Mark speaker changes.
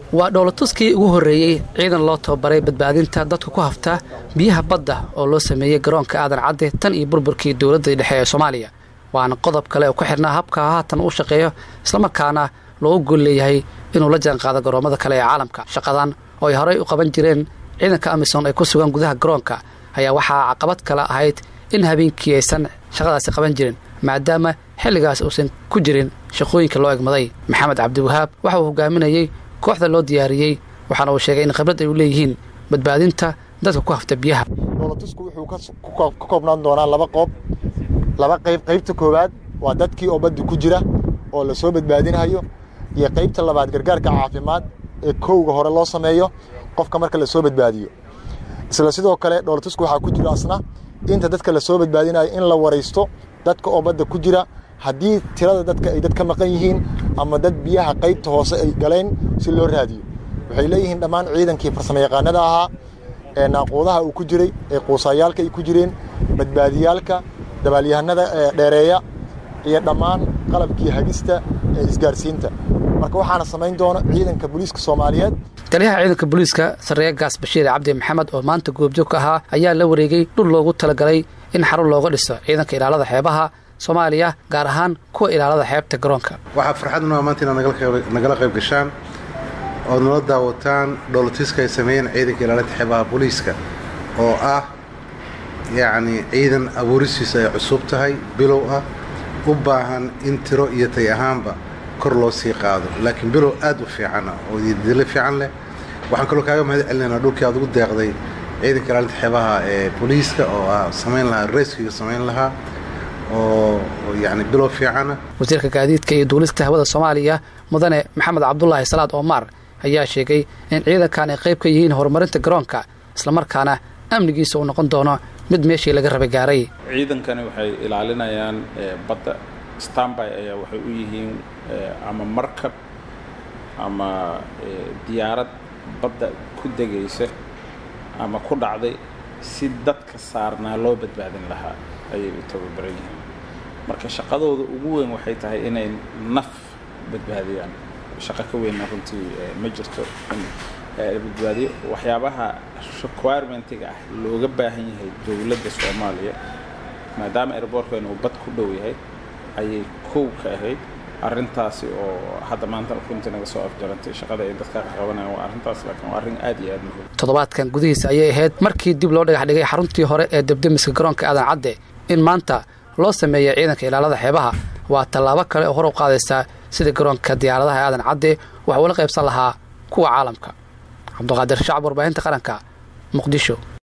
Speaker 1: waa dhoolatuskii ugu horreeyey ciidan loo tababaray badbaadinta dadka ku hafta biyaha badda oo loo sameeyey garoonka aadan cadde tan iyo burburkii dowladda dhexe ee soomaaliya waana qodob kale oo ku xidhnaa habka haatan u shaqeeyo islamarkaana loogu gol leeyahay inuu la jaanqaado garoommada kale ee caalamka shaqadan oo ay horey u qaban jireen ciidanka amisom ay ku sugan gudaha garoonka ayaa waxaa caqabad kale ahayd in habeenkii aysan shaqadaasi qaban jirin maadaama xilligaas uusan ku jirin shaqooyinka loo egmaday maxamed cabdiwahaab waxa uu hogaaminayey kooxda loo diyaariyey waxaana uu sheegay in khibrad ay u leeyihiin badbaadinta dadka ku hafta biyaha
Speaker 2: dhoolatusku wuxuu ka koobnaan doonaa laba qoob laba qayb qaybta koowaad waa dadkii oo badda ku jira oo la soo badbaadinayo iyo qaybta labaad gargaarka caafimaad ee kowga hore loo sameeyo qofka marka la soo badbaadiyo isla sidoo kale dhoolatusku waxaa ku jira asna inta dadka la soo badbaadinayo in la waraysto dadka oo badda ku jira haddii tirada dadka ay dad ka maqan yihiin ama dad biyaha qaybta hoose ay galeen si loo raadiyo waxay leeyihiin dhammaan ciidankii farsamo yaqaanada ahaa ee naaquudaha uu ku jiray ee quusaayaalka ay ku jireen badbaadiyaalka dabaalyahanada dheereeya iyo dhammaan qalabkii hagista ee isgaarsiinta marka waxaana samayn doona ciidanka booliiska soomaaliyeed
Speaker 1: taliyaha ciidanka booliiska sarreeya gaas bashiir cabdi maxamed oo maanta goobjoog ka ahaa ayaa la wareegay dhul loogu talagalay in xarun looga dhiso ciidanka ilaalada xeebaha soomaaliya gaar ahaan kuwa ilaalada xeebta garoonka
Speaker 3: waxaa farxadnua maanta inaad nagala qayb gashaan ood nala daawataan dhoolatiska ay sameeyeen ciidanka ilaalinta xeebaha booliiska oo ah yacni ciidan abuuristiisa ay cusub tahay bilow ah u baahan in tiro iyo tay ahaanba kor loo sii qaado laakiin bilow aad u fiican ah oo dilo fiican leh waxaan kaloo kaaga mahad celinaynaa dhulkii aad ugu deeqday ciidanka ilaalinta xeebaha ee booliiska oo ah samayn lahaa reskiga samayn lahaa oo yacni bilow fiicana
Speaker 1: wasiirka gaadiidka iyo duulista hawada soomaaliya mudane maxamed cabdulaahi salaad oomar ayaa sheegay in ciidankan ay qayb ka yihiin horumarinta garoonka islamarkaana amnigiisa uu noqon doono mid meeshii laga raba gaaray
Speaker 4: ciidankani waxay ilaalinayaan badda stanby ayaa waxay u yihiin ama markab ama diyaarad badda ku degaysa ama ku dhacday si dadka saarnaa loo badbaadin lahaa ayay u tababaran yihiin marka shaqadooda ugu weyn waxay tahay inay naf badbaadiyaan shaqo ka weynna runtii ma jirto in badbaadiyo waxyaabaha requirementiga ah looga baahan yahay dowladda soomaaliya maadaama airboortkeena uu bad ku dhow yahay ayay kow ka ahayd arrintaasi oo hadda maanta runtii naga soo afjarantay shaqada ay dadka ka qabanayaan waa arrintaas laakiin waa arrin aad iyo aad muhiim
Speaker 1: toddobaadkan gudihiisa ayay ahayd markii dib loo dhagax dhigay xaruntii hore ee debdemiska garoonka aadan cadde in maanta loo sameeya ciidanka ilaalada xeebaha waa tallaabo kale oo hor u qaadaysaa sida garoonka diyaaradaha aadan cadde wax uula qaybsan lahaa kuwa caalamka cabduqaadir shacab warbaahinta qaranka muqdisho